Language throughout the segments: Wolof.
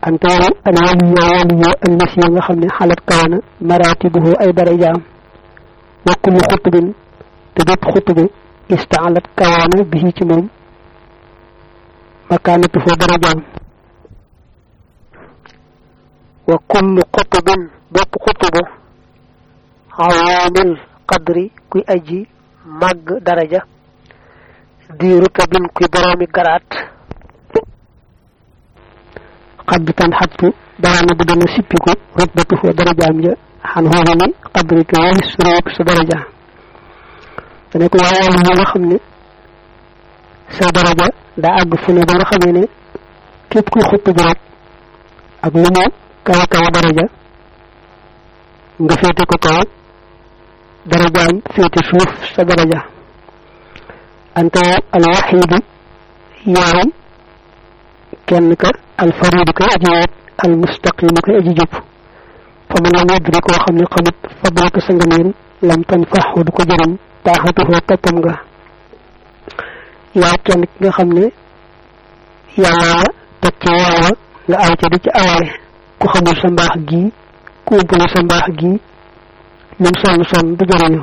ante al waliyu waliyu allasi nga xam ne xalat kawana maratibuhu ay darajaam wa kullu xutubin te bépp xutubu istaalat kawana bihi ci moom makaanatuhu darajaam wa kullu xutubin bépp xutubu xawaamil qadri kuy aji màgg daraja di rutabin kuy boroomi garaat xadd tan xattu daana bu dana sippiku rutbatu fa darajaam ja xan xooxu ni qadri ka walis réew sa daraja dane ko waaye yi nga xam ne sa daraja daa àgg fu ne ba nga xamee ne képp kuy xutt bi rek ak lu mu kawa kawa daraja nga féete ko kaw darajaam féete suuf sa daraja anta alwaxidu yaay kenn ka alfaridu kay aji weet almustaqimu kay aji jub fa man lam yadri koo xam ne xamut fadlaka sa nganeel lam tan faxu du ko jëriñ taaxatuhoo toppam nga yaa kenn ki nga xam ne yàlla la teg ci yàlla nga aw ca di ci awale ku xamul sa mbaax gii ku umpale sa mbaax gii lim sonn sonn du jëriñu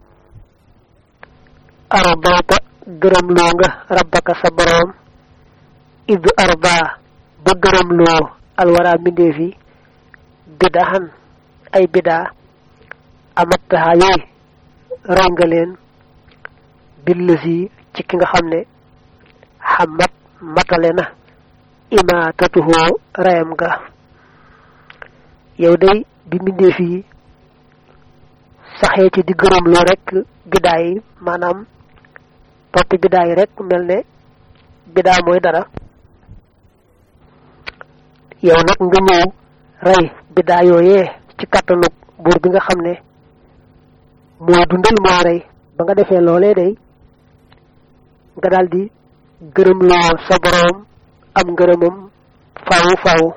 ardayta gërëm loo nga rabbaka sa boroom id arba ba gërëm loo alwara mbindeef yi bidaxan ay bidaa amattaha yooyu raw nga leen billasi ci ki nga xam ne xamat matale na imaatatuhoo rayam nga yow day bi mbindeef yi saxee ci di gërëm loo rek bidaa yi maanaam topp bidaa yi rek mel ne bidaa mooy dara yow nag nga ñëw rey bidaa yooyee ci kàttanug buur bi nga xam ne mooy dundal moo rey ba nga defee loolee day nga daldi gërëm loo sa boroom am ngërëmam faawu faawu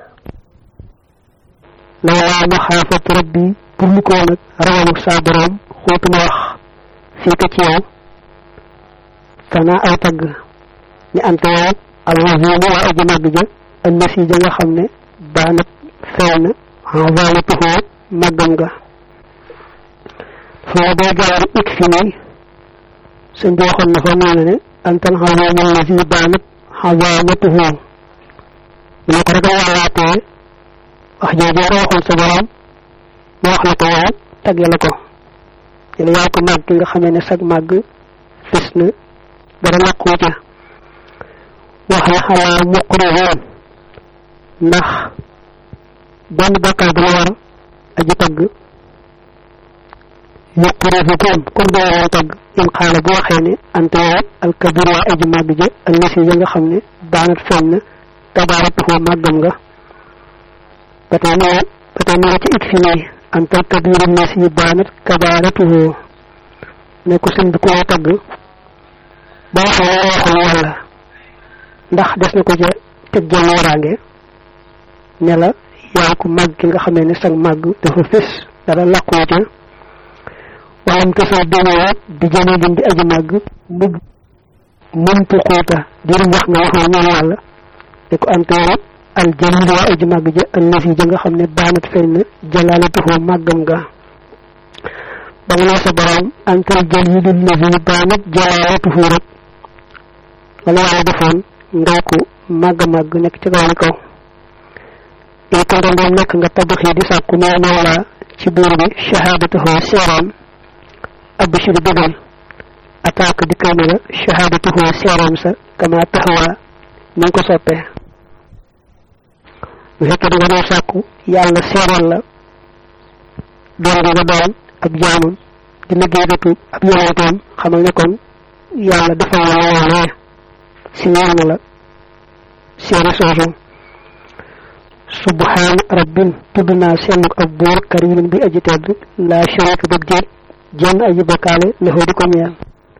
lawlaa maxaafat rabbi pour lu ko nag ragalu sa boroom xootuma wax fii ka ci yow sana aw tagg ni ante yow alwazimu waa aji màgg ja ëllësi ja nga xam ne baanat feeñ na envalatuhoo màggam nga foo day gaaru ik fi nii sëñ bi waxoon na fa nee na ne antal xawamu allasi baanat xawamatuhoo mu ne ko rek a waalaatee wax jooju nga waxoon sa borom mu wax la ko yow tagge la ko ne la yaa ko màgg nga xamee ne sag màgg fis na dara làquu ca wax la xalaa muqrihoon ndax benn bakkaar dana war aji tagg muqrihukum kon doo woon tagg in xaala bu waxee ne ante yow alkabir waa aji màgg ja allasi ya nga xam ne daanat feeñ na tabaaratuhoo màggam nga ba tey nee ba tey nee ci it fi nii ante alkabiru allasi daanat kabaaratuhoo ne ko sëñ bi ku la tagg ba waxee la waxul yàlla ndax des na ko ca teg jenn waraange ne la yaa ko màgg ki nga xamee ne sag màgg dafa fés dara làqoo ca walam tasal dénoo di jëne lim di aji màgg mug mëntu xuuta dirum wax nga waxoo ñaan yàlla ne ko anteero al jalil waa aji màgg ja allasi ja nga xam ne baanat feeñ na jalaalatuhoo màggam nga ba nga nee sa borom antal jalil allasi baanat jalaalatuhu rek wala yàlla defoon ngay ko màgg màgg nekk ci kaw ni kaw in ko ndoom nekk nga tabaxi di sàkku nee mawla ci buur bi shahadatuhu seeram abshir bëggal attaque di kay na la shahadatuhu seeram sa kama taxawa ni nga ko soppee bu fekkee da nga doon sàkku yàlla seeral la doon gi nga doon ab jaamam di liggéey dëkk ab yonentoom xamal ne kon yàlla defal la loolee si ñaan na la seere soosu subhaan rabbin tudd naa selluk ab buur karimin bi aji tedd laa sharika ba déet jenn aji bokkaale lexoo di ko ñeel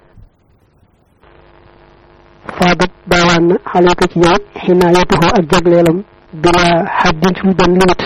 faadat baawaan na xale ko ci yow xinaayatuhu ak jagleelam bila xaddin ci benn limite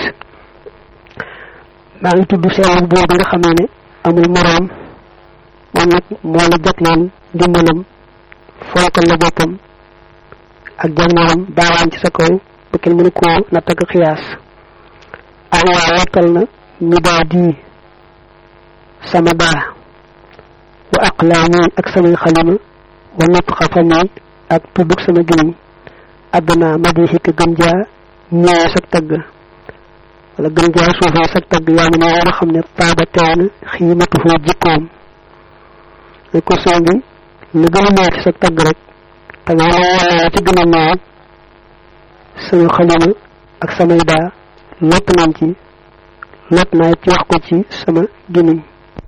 maa ngi tudd selluk buur bi nga xamee ne amul moroom moom nag moo la jagleel ndimbalam fonkal la boppam ak jagleelam baawaan ci sa kaw ba kenn mënu koo natt ak xiyaas ay waa wattal na ñu daa di sama daa wa aqlaami ak samay xalima wa nutqa fami ak tuddug sama gémmiñ àdduna madixi ka gën jaa ñëwee sag tagg wala gën jaa suufee sag tagg yaa ma ne war a xam ne taaba teew na xiimatuhu jikkoom ne ko soo bi lu gën a ñëw ci sag tagg rek te nga wala ci gën a ñëw sama xalima ak samay daa lott nañ ci lott naa ci wax ko ci sama gémmiñ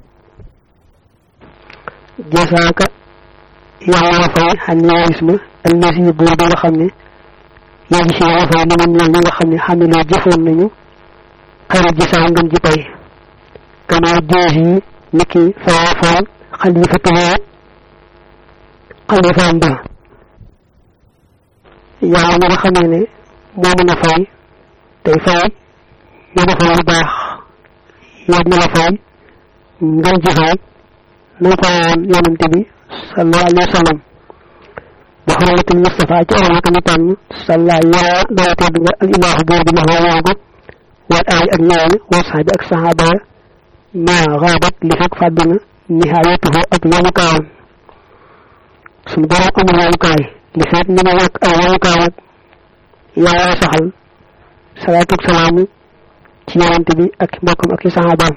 jasaaka yàlla la fay xam ne gis ma allasi buur bi nga xam ne yaa gis yàlla fay ni man ñoom ñi nga xam ne xam ne loo jëfoon nañu xarit ji saa ngën ji pay gannaaw jees yi niki faa faal xalifatuhu xalifaam ba yàlla mi nga xamee ne moo mën a fay tey fay ñu defal lu baax yow na la fay ngën ji fay na ko woon yonante bi sallallahu alayhi wa sallam wa xurmatul mustafa ci orama ka ñu tànn salla yàlla dara tedd nga al ilaahu buur bi wax woogu wal aay ak ñaan wa saabi ak saxaaba ya maa xaabat li fekk fàdd na nihaayatuhu ak yemukaayam suñu borom amul yemukaay li fekk ñu ne ñàkk ay yemukaay ak yàlla saxal salaatu ak salaamu ci yonante bi ak mbokkam ak i saxaabaam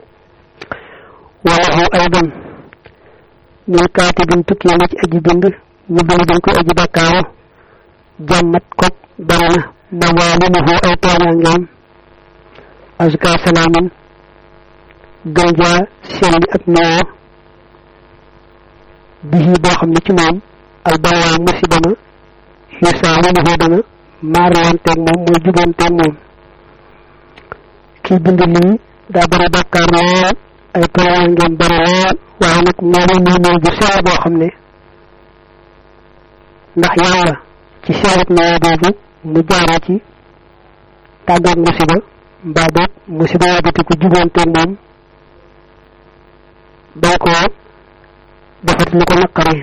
walahu aydan ñooy kaatibin tukki na ci aji bind ñu bind dañ koy aji bakkaaru jàmmat kog bari na mawaalimuhu ay tooñaangeem azka salaamin gën jaa selli ak noo bihi boo xam ne ci moom albalaa musiba ma yusaawiluhu dana maarlanteeg moom mooy jubanteeg moom kii bind lii daa bari bakkaar lool ay tooñaangeem bari lool waaye nag moom muy néew bu sell boo xam ne ndax yàlla ci sellat néew boobu mu jaara ci tàggoog musiba mbaa boog musiba yabati ko jubanteeg moom bay ko defat lu ko naqari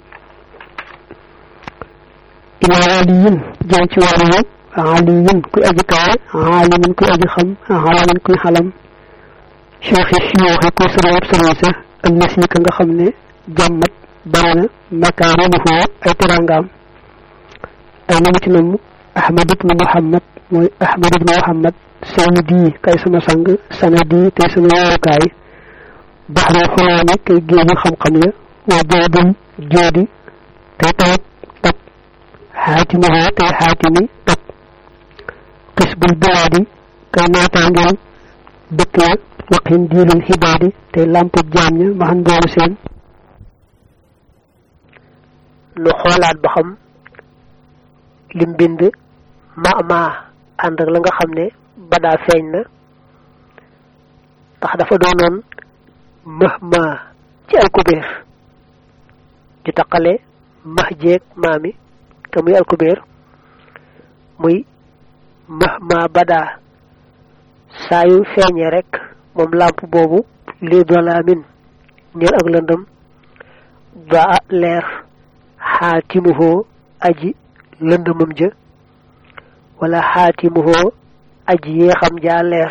ilaa aliyin jëm ci wàllu aliyin kuy aji kawe alimin kuy aji xam alamin kuy xalam cheikhi siyooxi kuy sëriñab sëriñ sa allasi ka nga xam ne jàmmat bari na makaarimuhu ay terangaam ay namu ci namm ahmad ibnu muhammad mooy ahmad ibnu muhammad sayyidi kay sama sang sanadi tey sama woorukaay baxru xulaami kay géeju xam-xam ya wa joodul joodi tey tawat tab xaatimuhu tey xaatimi tab xisbul bilaadi kay naataangeel dëkk ya waqin diilul xibaadi tey lampu jaam ña ma xam boolu seen nu xoolaat ba xam lim bind ma ma ànd ak la nga xam ne badaa feeñ na ndax dafa doonoon mëh ma ci alkubeer di taqale max jeeg maami te muy alkubeer muy mëh ma badaa saa yu feeñee rek moom làmp boobu lii dolaamin ñeel ak lëndëm ba leer xaatimuhoo aji lëndëmam ja wala xaatimuhoo aji yeexam jaa leer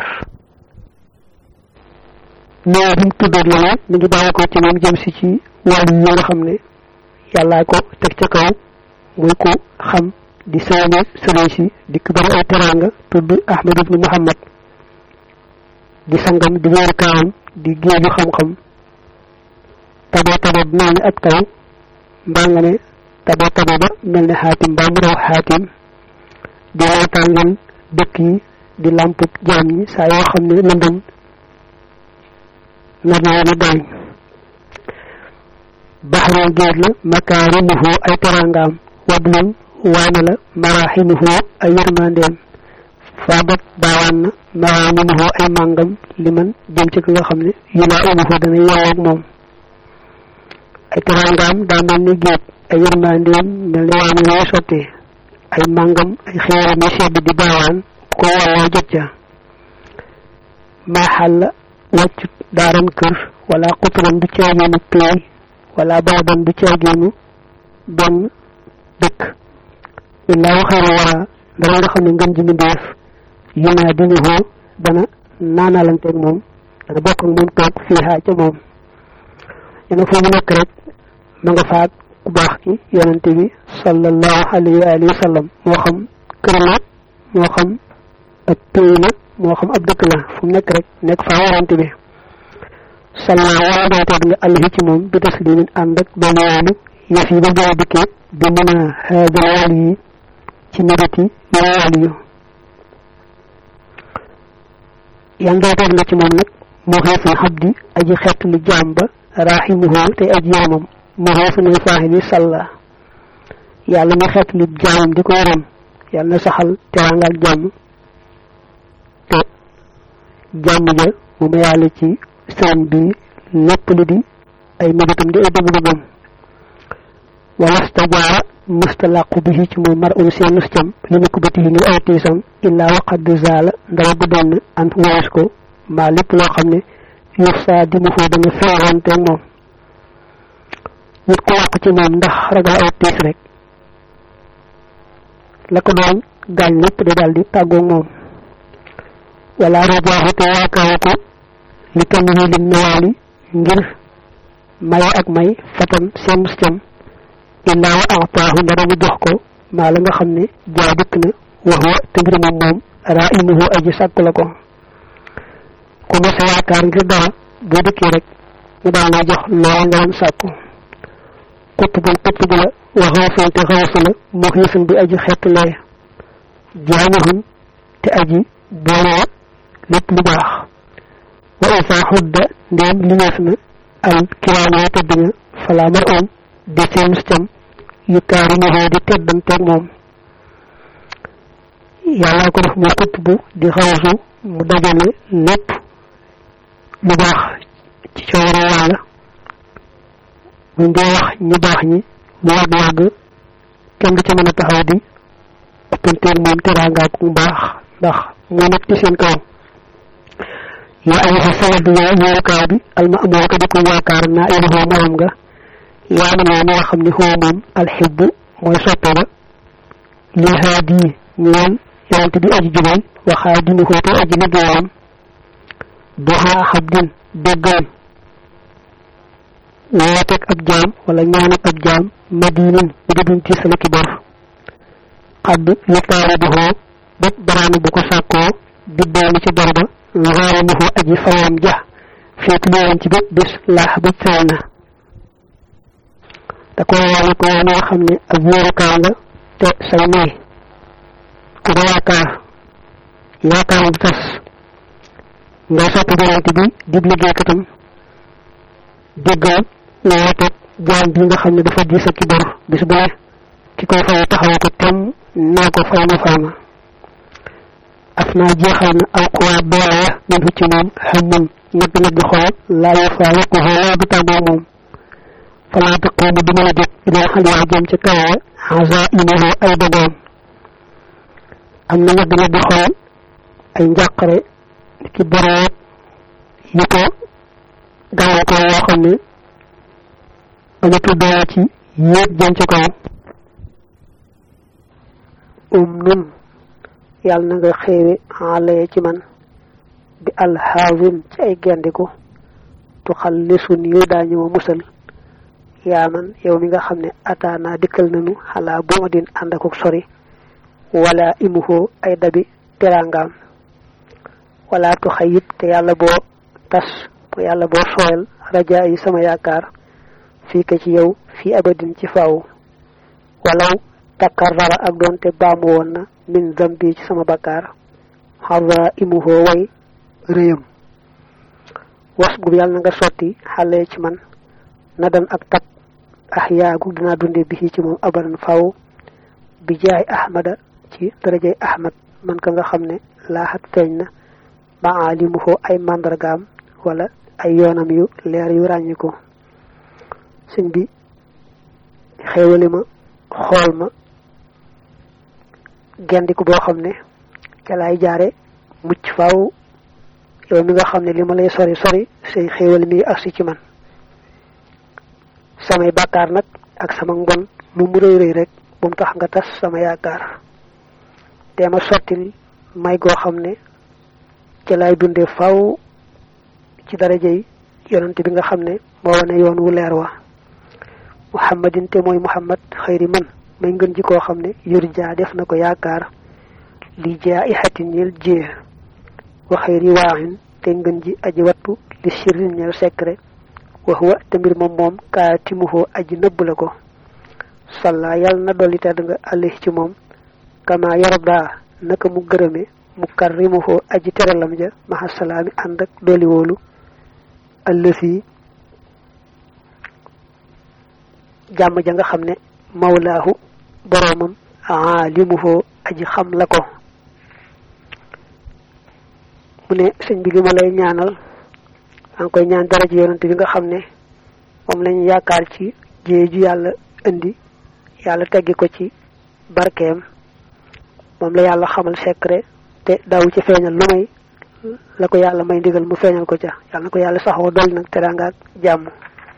nee bi mu tuddoon la mi ngi bàyyi ko ci moom jëm si ci wàllu yi nga xam ne yàllaa ko teg ca kaw muy ko xam di sëriñ sëriñ si di ko bari ay teranga tudd ahmad ibnu muhammad di sangam di wéer kaawam di géeju xam-xam tabo tabo bi mel ni ab taw mbaa nga ne tabo tabo ba mel ni xaatim mbaa mu raw xaatim di naataangeel dëkk yi di lamp jaam ñi saa yoo xam ne lëndëm nar na leen a gaañ baxroo géej la makaarimuhu ay terangaam wablun waane la maraximuhu ay yërmandeem faabat baawaan na maraamimuhu ay màngam li man jëm ci ki nga xam ne yulaa umuhu dana yelloog moom ay terangaam daa mel ni géej ay yërmandeem mel ni waane lay sottee ay màngam ay xeeram yu sedd di baawaan ko walloo jot ca maaxal la wàccut daaran kër wala xuturan du caageenu peey wala baadan du caageenu benn dëkk illaa xayra wara dara nga xam ne ngën ji mbindeef yu naa dinu xoo dana naanalanteeg moom dana bokk ak moom toog fii xaa ca moom yéen foo mu nekk rek ma nga faat ku baax ki yonente bi sallallahu alayhi wa alihi wa sallam moo xam kër la moo xam ab pays la moo xam ab dëkk la fu mu nekk rek nekk faa yonente bi salla wala dooteeg nga alayhi ci moom bi taslimin ànd ak ba yoonu yëf yi ba boo dikkee bi mën a xaajal wàll yi ci mérite yi yoo wàll yu yan dooteeg na ci moom nag moo xeeful xabdi aji xett lu jaam ba rahimuhu te aji yaramam moo xeefu ne faaxili salla yàlla mi xett lu jaamam di ko yaram yàlla na saxal teraanga ak jàmm te jàmm ja mu ma yàlla ci sëriñ bi lépp lu di ay mébétam di ay bëgg-bëggam wala stajaara mustalaqu bihi ci moom mar un seen nus cam li nu ko batihi ngir ay tiisam illaa waqad zaala ndara bu doon an wees ko mbaa lépp loo xam ne yuf saa di mu foo dana feerante moom nit ku wàq ci moom ndax ragal aw tiis rek la ko doon gaañ lépp de daal di tàggoog moom wala rajaaxu te yaakaaru ko li kenn yi lim nawaali ngir maye ak may fatan seen mus cam illaa wa ataahu ndara mu jox ko maa la nga xam ne jaa dikk na wax wa te mbir moom moom raa imuhu aji sàkk la ko ku ma sa yaakaar ngir dara boo dikkee rek mu daal lay jox loola nga doon sàkku kutt bu kutt bu la wa xawsun te xawsu la mu xiisun bi aji xeetlee jaamihun te aji boole lépp lu baax wa isa xudda ndéem limeef na al kiraama tëdd nga falaa mar on di seen cam yu kaarimuhu di teddanteeg moom yàlla ko def mu kutt bu di xawsu mu dajale lépp lu baax ci coowara yàlla buñ dee wax ñu baax ñi lu yàgg-yàgg kenn du ca mën a taxaw di ëppanteeg moom teraangaa ku baax ndax moo nekk ci seen kaw yaa ay sa sanad yaa wóorukaay bi alma amoo ko di ko yaakaar naa iluhoo maram nga yaa man yaa nga xam ne xoo moom alxibbu mooy soppe ba li haadi ñeel yonent bi aji jubal waxaa dinu xoo te aji liggéeyam duxaa xabdin déggal wooteeg ab jaam wala ñaanab ab jaam madinin bu dudum ci sala ki bor xadd li taari bu xoo bépp baraana bu ko sàkkoo dibbaani ci bor ba ngaari mu xoo aji fayam ja féet liwoon ci bépp bis laax ba fay na da ko wane ko wane nga xam ne ab wóorukaay nga te say may ku ko yaakaar yaakaar bu tas ngay sopp yonent bi dib liggéeykatam déggal nga wooteeg jaam bi nga xam ne dafa diis ak ki bor bis bu ne ki koy fay taxaw ko tem naa ko fay ma fay ma af naa jeexal na alquran doole ya min fu ci moom xamun nagg nagg xool laa yu faa yokku xoo laa du tàggoo moom falaa taqumu du mën a jóg ilaa xal yaa jëm ca kaw xasa imahu ay dogoom am na nagg nagg xool ay njàqare ki boroot yi ko gàllankoor yoo xam ne amatul doole ci yéeg jëm ca kaw um nun yàlla na nga xéewe xaalaye ci man bi alxaawin ci ay gendiku tu xallisun yu daañu ma musal yaa man yow mi nga xam ne ataana dikkal nanu xalaa bu ma din ànd akuk sori wala imuhoo ay dabi teraangaam wala tu xayib te yàlla boo tas bu yàlla boo sooyal rajaa yi sama yaakaar fii ka ci yow fii abadin ci faaw walaw takarrara ak doonte baamu woon na min zambi ci sama bakkaar xarra imuhoo way réyam was gub yàlla na nga sotti xale ci man na dan ak tab ax yaagu dinaa dunde bi ci moom abadan faw bi jaay ahmada ci darajay ahmad man ka nga xam ne laaxat feeñ na maalimuhu ay màndargaam wala ay yoonam yu leer yu ràññiku sëñ bi xéewali ma xool ma gendiku boo xam ne ca laay jaare mucc faaw yow mi nga xam ne li ma lay sori sori say xéewal mi agsi ci man samay bàkkaar nag ak sama mbon lu mu rëy rëy rek bu mu tax nga tas sama yaakaar te ma sottil may goo xam ne ci lay dunde faw ci daraja yi yonante bi nga xam ne moo wane yoon wu leer wa muhammadin te mooy muhammad xëyri man may ngën ji koo xam ne yurja def na ko yaakaar li jaa i xatin ñeel jee wa xëyri waaxin te ngën ji aji wattu li sirrin ñeel secret wax wa te mbir moom moom kaatimuhoo aji nëbb la ko salla yàlla na dolli tedd nga àlli ci moom kama yarda naka mu gërëme mu karrimuhoo aji teralam ja maxa salaami ànd ak dolli wóolu ëllësi jàmm ja nga xam ne mawlaahu boroomam aalimuhoo aji xam la ko mu ne sëñ bi li ma lay ñaanal maa ngi koy ñaan dara ji yonent bi nga xam ne moom lañu yaakaar ci jee ju yàlla indi yàlla teggi ko ci barkeem moom la yàlla xamal secret te daawu ci feeñal lu may la ko yàlla may ndigal mu feeñal ko ca yàlla na ko yàlla saxoo dolli nag teraanga ak jàmm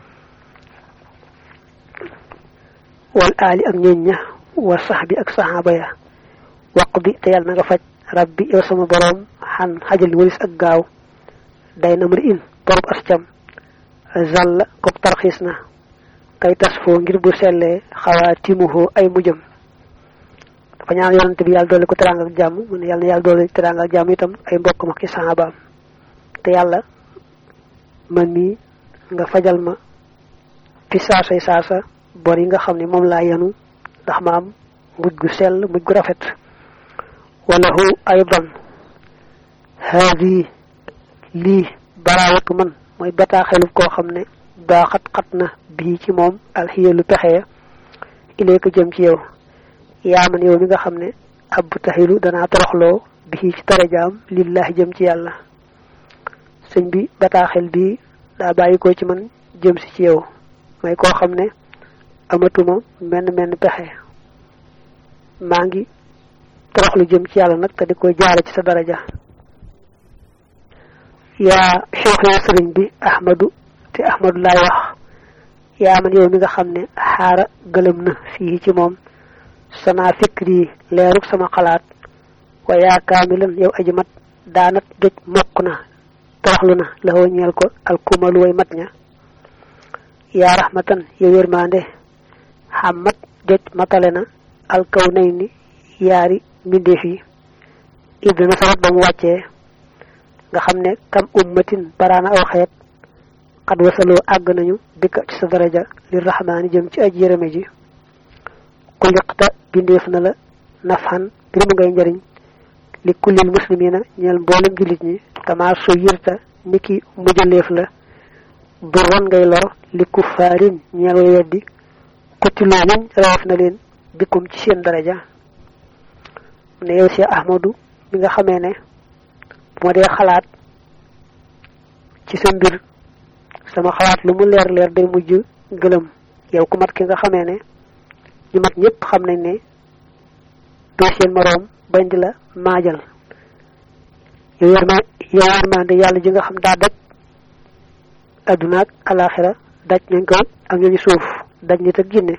wal aali ak ñooñ ña wa sax bi ak saxaaba ya waq bi te yàlla na nga faj rabbi yow sama boroom xan xajal walis ak gaaw day na mari in borob as cam zàll kook tarxiis na kay tas foo ngir bu sellee xawaa timuhoo ay mujjam dafa ñaan yonante bi yàlla doole ko teraanga ak jàmm mu ne yàlla na yàlla doole teraanga ak jàmm itam ay mbokk ma ki saxaabaam te yàlla man mii nga fajal ma fi saasay saasa bor yi nga xam ne moom laa yanu ndax ma am mujj gu sell mujj gu rafet walahu aydan haadi lii baraawatu man mooy bataaxelu koo xam ne daa xat xat na bii ci moom alxiyalu pexe ileeka jëm ci yow yaa man yow mi nga xam ne ab taxilu danaa toroxloo bii ci darajaam lillahi jëm ci yàlla sëñ bi bataaxel bii daa bàyyi ko ci man jëm si ci yow may koo xam ne amatuma menn menn pexe maa ngi toroxlu jëm ci yàlla nag te di ko jaare ci sa daraja yaa cheikh yaa sëriñ bi ahmadu te ahmadu laay wax yaa man yow mi nga xam ne xaara gëlëm na fii ci moom sanaa fikri leeruk sama xalaat wa yaa kaamilan yow aji mat daanat doj mokk na toroxlu na la woo ñeel ko alkumalu way mat ña yaa rahmatan yow yërmande xammat doj matale na alkaw nay ni yaari mbindeef yi ibda na sarat ba mu wàccee nga xam ne kam ummatin baraana aw xeet xad wasaloo àgg nañu bikka ci sa daraja li rahmaani jëm ci aj yërëme ji ku liqta bindeef na la nafxan bir mu ngay njariñ li kullil muslimina ñeel mboolem jullit ñi kama su yirta niki mujjaleef la durran ngay lor li kuffaarin ñeel way weddi kutiloo muñ rawaf na leen bikkum ci seen daraja ne yow si ahmadu mi nga xamee ne bu ma dee xalaat ci sa mbir sama xalaat lu mu leer leer day mujj gëlëm yow ku mat ki nga xamee ne ñu mat ñëpp xam nañ ne doo seen moroom bañ di la maajal yow yar ma yow yërmande yàlla ji nga xam daa daj adduna ak alaxira daj nañ ko ak ñooñu suuf daj nit ak jinne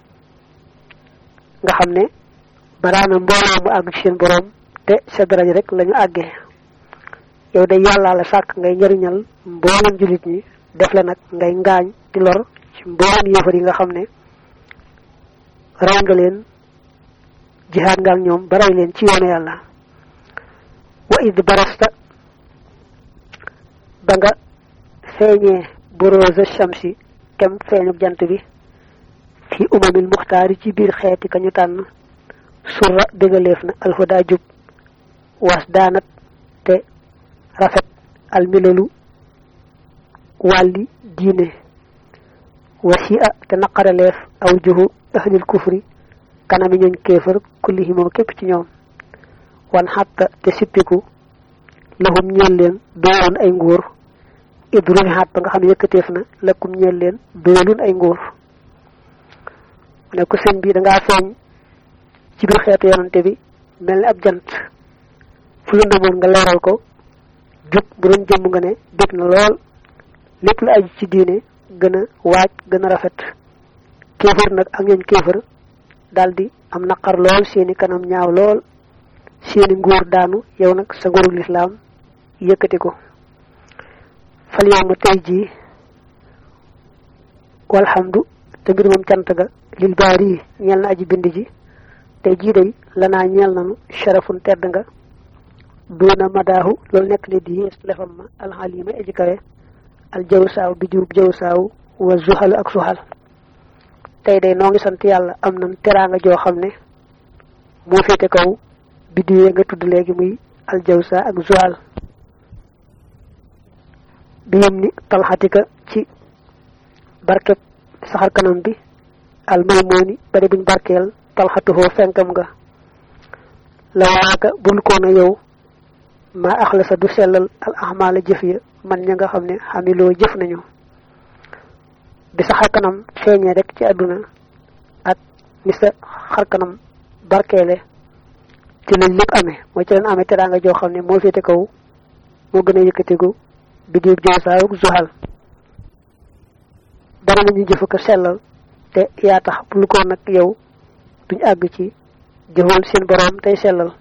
nga xam ne baraana mbooloo mu àgg ci seen boroom te sa daraja rek lañu àggee yow day yàllaa la sàkk ngay njariñal mboolem jullit ñi def la nag ngay ngaañ di lor ci mboolem yéefar yi nga xam ne ray nga leen jihaad nga ak ñoom ba ray leen ci yoonu yàlla wa id barasta ba nga feeñee borosa shamsi kem feeñu jant bi fi umamil muxtaari ci biir xeeti ka ñu tànn surra dëgaleef na alhuda jub was daanat te rafet almilalu wàlli diine wasi a te naqaraleef aw juhu ahlil kufri kanami ñooñ kéefër kullihi moom képp ci ñoom wan xatta te sippiku lahum ñeel leen doolun ay nguur idrumi xaat ba nga xam ne yëkkateef na lakkum ñeel leen doolun ay nguur ne ko sëñ bi dangaa feeñ ci biir xeetu yonante bi mel ni ab jant fu lëndëmoon nga leeral ko jub bu doon jëmm nga ne bég na lool lépp lu aju ci diine gën a waaj gën a rafet kéefër nag ak ñooñ kéefër daldi am naqar lool seeni kanam ñaaw lool seeni nguur daanu yow nag sa nguurug lislaam yëkkati ko fal yow ma tey jii walhamdu te mbir moom cant ga lil baari ñeel na aji bind ji tey jii day lanaa ñeel nanu sharafun tedd nga duuna madaahu loolu nekk ne di yées lefam ma alxalima aji kawe al jawsaaw bi jurub jawsaaw wa zuxal ak suxal tey day noo ngi sant yàlla am nan teraanga joo xam ne moo féete kaw biddiwee nga tudd léegi muy al jawsa ak zuxal bi yem ni talxatika ci barkeb saxar kanam bi al maymooni bari buñ barkeel talxatuhoo fenkam nga la waaka bul koona yow maa axlasa du sellal al ahmaala jëf ya man ña nga xam ne xamiloo jëf nañu bi sa xarkanam feeñee rek ci àdduna ak ni sa xarkanam barkeele ci lañ lépp amee mooy ci leen amee teraanga joo xam ne moo féete kaw moo gën a yëkkatigu bi diib joosaayu zuxal dara nañu jëf ko sellal te yaa tax bul ko nag yow duñ àgg ci jëfal seen boroom tey sellal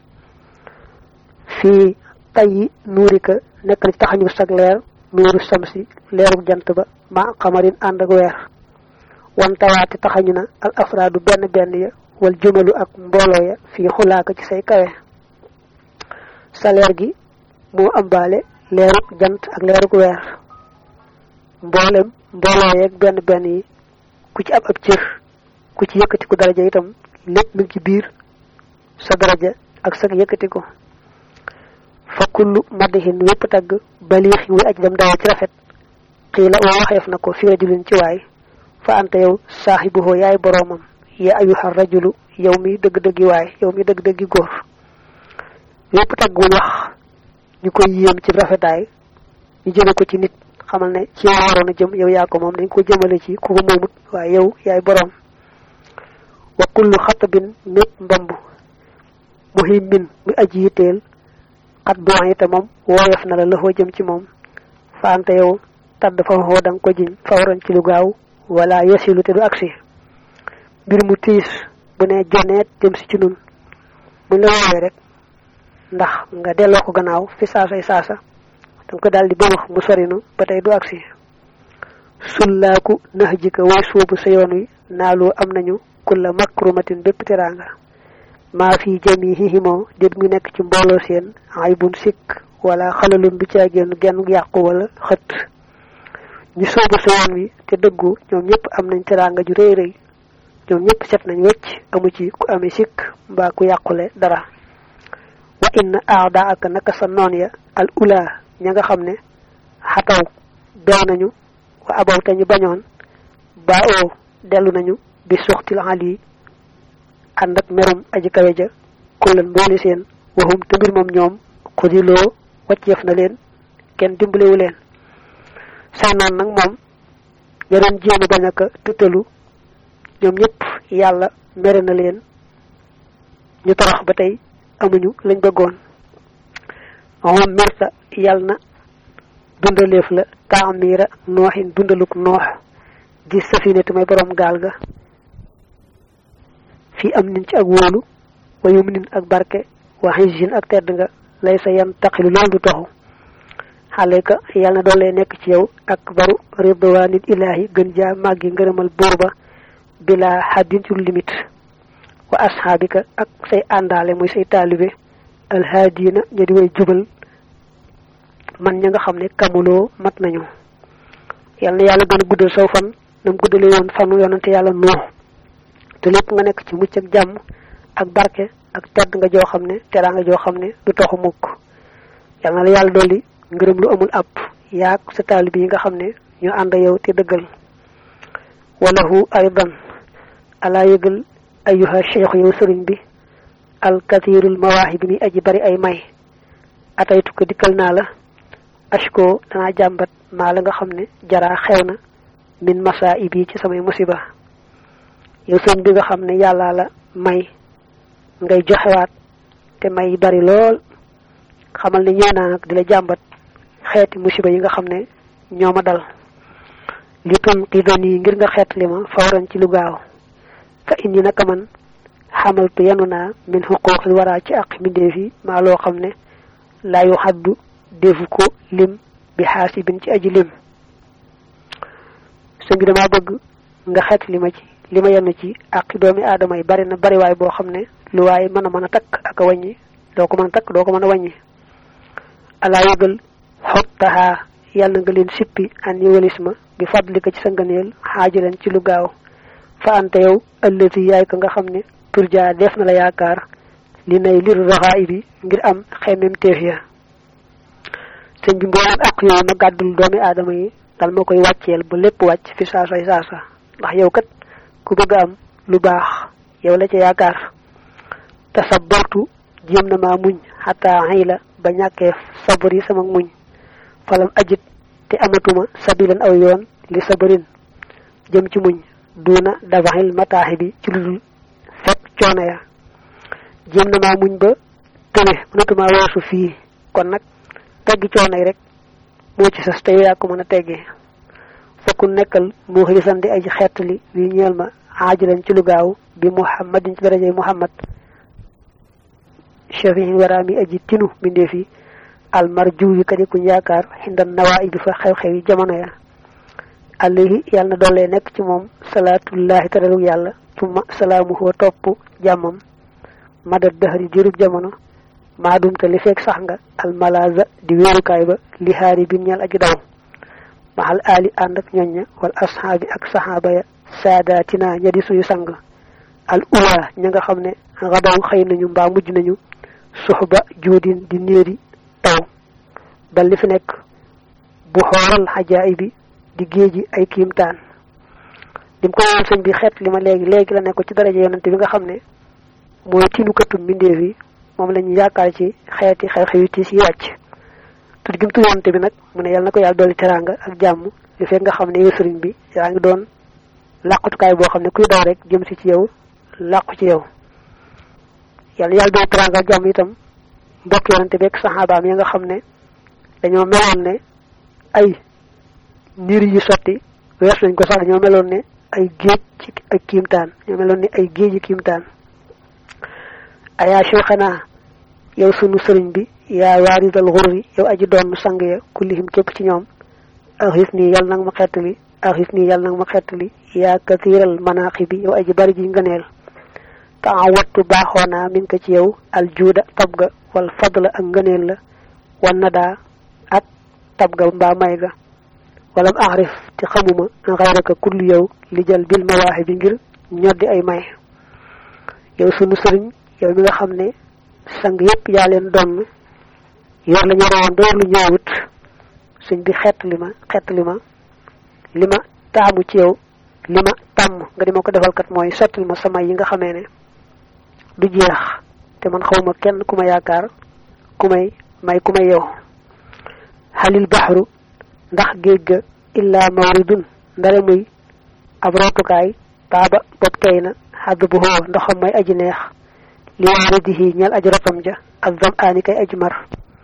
fii tayyi nuurika nekk na ci taxañu sag leer nuuru samsi leeruk jant ba ma xamarin ànd ak weer wan tawaate taxañu na al afraadu benn benn ya wal jumalu ak mbooloo ya fii xulaaka ci say kawe sa leer gi moo ambaale leeruk jant ak leeruk weer mboolem mbooloo yeeg benn benn yi ku ci ab ab cër ku ci yëkkatiku daraja itam lépp mu ngi ci biir sa daraja ak sa yëkkatiku fa kullu madihin wépp tagg baliix wuy aj dem daaw ci rafet xiila wa waxeef na ko fi rajulin ci waay fa anta yow saaxibuhoo yaay boroomam ya ayuha rajulu yow mi dëgg-dëggi waay yow mi dëgg-dëggi góor wépp tagg wuñ wax ñu koy yéem ci rafetaay ñu jëme ko ci nit xamal ne ci yow waroon a jëm yow yaa ko moom dañ ko jëmale ci ku ko moomut waaye yow yaay boroom wa kullu xatabin mépp mbamb muhimmin muy aji yitteel xat doon ite moom wooyof na la lëxoo jëm ci moom faante yow tadd fa xoo da nga ko jiñ fawran ci lu gaaw wala yasilu te du agsi mbir mu tiis bu ne joneet jëm si ci nun buñ la woowee rek ndax nga delloo ko gannaaw fi saasay saasa danga ko daal di bëmax mu sorinu ba tey du agsi sullaaku nax jika way suubu sa yoon wi naaloo am nañu kulla makrumatin bépp teraanga maa fi jamihihimoo déet mu nekk ci mbooloo seen ay bun sikk wala xalalun du caa génn genn yàqu wala xët ñu soobu sa yoon wi te dëggu ñoom ñëpp am nañ teraanga ju rëy rëy ñoom ñëpp set nañ wecc amu ci ku amee sikk mbaa ku yàqule dara wa inna aada ak naka sa noon ya al ula ña nga xam ne xataw bew nañu wa abaw te ñu bañoon ba oo dellu nañu bi suxtil ali ànd ak merum aji kawe ja kullan mbooli seen waxum te mbir moom ñoom xudiloo wàcceef na leen kenn dimbalewu leen say noon nag moom ña doon jéem a bañ a tuttalu ñoom ñëpp yàlla mere na leen ñu torox ba tey amuñu lañ bëggoon moom mirta yàlla na dundaleef la taamira nooxin dundaluk noox di safinati may borom gaal ga fii am nin ci ak wóolu wa yum nin ak barke wa xijin ak tedd nga lay sa yan taxilu loolu du taxu xale ka yàlla na doon lay nekk ci yow ak baru ridwanil ilahi gën jaa màggi ngërëmal buur ba bila xaddin ci limite wa asxaabika ak say àndaale muy say taalibe alhaadina ña di way jubal man ña nga xam ne kamuloo mat nañu yàlla na yàlla gën a guddal saw fan nam guddale woon fanu yonante yàlla nuux te lépp nga nekk ci mucc ak jàmm ak barke ak tedd nga joo xam ne teraanga joo xam ne du toxu mukk yal na la yàlla dolli ngërëm lu amul app yaag sa taalib yi nga xam ne ñu ànd yow te dëggal walahu aydan alaa yëgal ayuha cheikh yow sëriñ bi al kathirul mawaahibi mi aji bari ay may ataytu ko dikkal naa la ashko danaa jàmbat maa la nga xam ne jaraa xew na min masa ibi ci samay musiba yow sëñ bi nga xam ne yàlla la may ngay joxewaat te may bari lool xamal ne ñëw naa nag di la jàmbat xeeti musiba yi nga xam ne ñoo ma dal li tun xidan yi ngir nga xeet li ma fawran ci lu gaaw fa indi naka man xamaltu yenu naa min xuquuqil waraa ci aq mbindeef yi maa loo xam ne laa yu xaddu defu ko lim bi xaasibin ci aji lim sëñ bi damaa bëgg nga xeet li ma ci li ma yenn ci aqi doomi aadama yi bari na bari waay boo xam ne lu waaye mën a mën a takk ak a wàññi doo ko mën a takk doo ko mën a wàññi alaa yëgal xottahaa yàlla nga leen sippi an yi walis ma bi fadlika ci sa ngëneel xaajaleen ci lu gaaw fa ante yow ëllëti yaay ko nga xam ne turjaa def na la yaakaar li nay liru raxaa bi ngir am xemmem teef ya sëñ bi mbooleem ak yooyu ma gàddul doomi aadama yi dal ma koy wàcceel ba lépp wàcc fi saasay saasa ndax yow kat ku bëgg am lu baax yow la ca yaakaar te sa bortu jéem na maa muñ xataa xëy la ba ñàkkee sabar yi sama muñ falam ajit te amatuma sabilan aw yoon li sabarin jëm ci muñ duuna dafaxil mataaxi bi ci lu dul fekk coono ya jéem na maa muñ ba tële mënatuma weesu fii kon nag teggi coono yi rek moo ci sas te yaa ko mën a teggee fokku nekkal mu xilisan di ay xeetali wi ñeel ma aajilan ci lu gaaw bi muhammadin ci darajay muhammad shafiin waraami aji tinu mbindeef yi almarju yi kadi kuñ yaakaar xindan nawaa bi fa xew-xew yi jamono ya alayhi yàlla na doole nekk ci moom salaatullahi taralu yàlla tuma salaamuhu topp jàmmam madad dahri jurub jamono maadumte li fekk sax nga almalaza di wéerukaay ba li haari bin ñal aji daw maxal aali ànd ak ñoñña wal ashaabi ak saxaaba ya saadaatina ña di suñu sang al ula ña nga xam ne xadaw xëy nañu mbaa mujj nañu suxba juudin di néeri taw bal li fi nekk bu xooral xajaay bi di géeji ay kiimtaan lim ko woon sëñ bi xeet li ma léegi léegi la nekk ci daraja yonante bi nga xam ne mooy tinukatu mbindeef yi moom lañu yaakaar ci xeeti xew-xew yi tiis yi wàcc tudd gi mu tudd yonante bi nag mu ne yàlla na ko yàlla dolli teraanga ak jàmm li fekk nga xam ne yow sëriñ bi yaa ngi doon làqutukaay boo xam ne kuy daw rek jëm si ci yow làqu ci yow yàlla yàlla dolli teraanga ak jàmm itam mbokk yonante bi ak saxaabaam ya nga xam ne dañoo meloon ne ay niir yi sotti wees nañ ko sax dañoo meloon ne ay géej ci ay kiimtaan ñoo meloon ne ay géej yi kiimtaan ayaa cheikhana yow sunu sëriñ bi yaa waaridal xurri yow aji doon sang ya kullihim képp ci ñoom axis nii yàlla nag ma xettali axis nii yàlla nag ma xettali yaa kathiral manaqi bi yow aji bari ji ngëneel taawattu baaxoonaa min ko ci yow aljuuda tabga wal fadla ak ngëneel la wan nadaa ak tabga mbaa may ga walam arif te xamuma xayraka kullu yow li jël bil mawaaxi bi ngir ñoddi ay may yow sunu sëriñ yow mi nga xam ne sang yépp yaa leen donn yor la ñoroon door lu ñëwut sëñ bi xett li ma xett li ma li ma taamu ci yow li ma tàmm nga di ma ko defal kat mooy sottil ma sama yi nga xamee ne du jeex te man xawma kenn ku ma yaakaar ku may may ku may yow xalil baxru ndax géej ga illaa mawridun ndare muy ab rootukaay taaba bopp tey na xadd bu xoo ndoxam may aji neex li waaridihi ñal aji rotam ja ak zam aani kay aji mar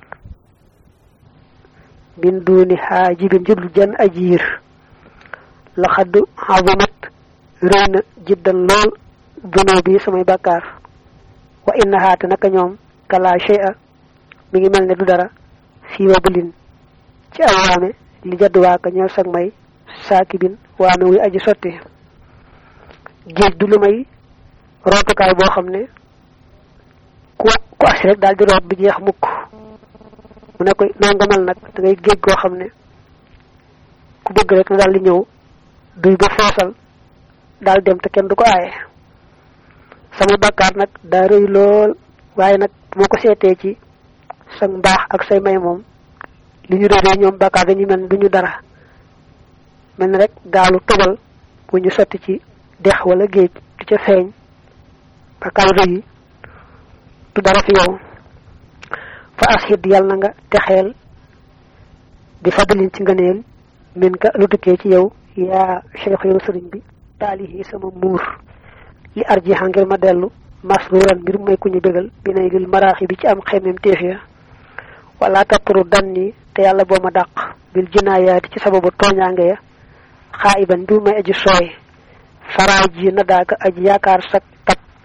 min duuni xaajibin jublu jenn ajiir la xadd xazumat rëy na jiddan lool dunoo bi samay bàkkaar wa innahaa te naka ñoom kala shay'a mi ngi mel ne du dara fii wa bulin ci ay waame li jadd waaka ñeel sag may saakibin waame wuy aji sotti géej du lu may rootukaay boo xam ne ku ku asi rek daal di root bi jeex mukk mu ne ko noonu nga mel nag da ngay géej goo xam ne ku bëgg rek na daal di ñëw duy ba foosal daal dem te kenn du ko aaye sama bàkkaar nag daa rëy lool waaye nag moo ko seetee ci sa mbaax ak say may moom li ñu réeree ñoom bàkkaar dañu mel du ñu dara mel ni rek gaalu tobal bu ñu sotti ci dex wala géej du ca feeñ bàkkaar rëy yi du dara fi yow fa ashid yàlla na nga texeel di fadalin ci ngëneel min ka lu tukkee ci yow yaa cheikh yow sëriñ bi taalihi sama muur li arjiha ngir ma dellu masruran mbir may ku ñu bégal bi nay lil maraaxi bi ci am xemem téef ya wala tatturu danni te yàlla boo ma dàq bil jinaayaati ci sababu tooñaange ya xaa iban mbir may aji sooy faraay ji na daaka aji yaakaar sak tab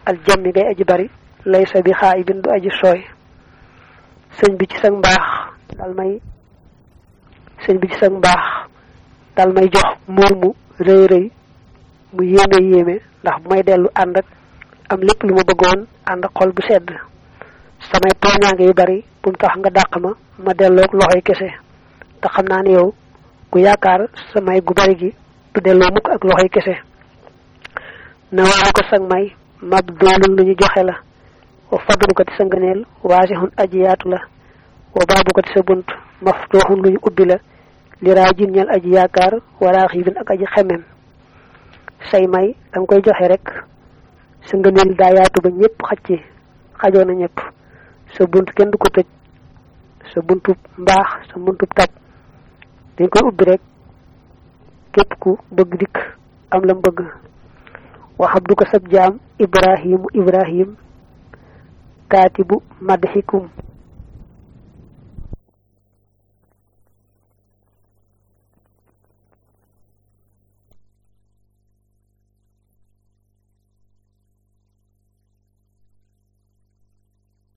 al jammi ngay aji bari lay sa bi xaa ibin du aji sooy sëñ bi ci sag mbaax dal may sëñ bi ci sag mbaax dal may jox muur mu rëy rëy mu yéeme yéeme ndax bu may dellu ànd ak am lépp lu ma bëggoon ànd ak xol bu sedd samay tooñaange yu bari bu mu tax nga dàq ma ma delloog loxoy kese te xam naa ne yow ku yaakaar samay gu bari gi du delloo mukk ak loxoy kese na waaru ko sag may mab doolul lu ñu joxe la wa fadlu ko ci sa ngëneel waasixun aji yaatu la wa baabu ko ci sa bunt maftuuxun lu ñu ubbi la li raa jin ñal aji yaakaar wala xiibin ak aji xemem say may danga koy joxe rek sa ngëneel daa yaatu ba ñëpp xaj ci xajoo na ñëpp sa bunt kenn du ko tëj sa buntub mbaax sa buntub tab dañ koy ubbi rek képp ku bëgg dikk am lam bëgg waxab du ko sab jaam ibrahimu ibrahim kaatibu madxikum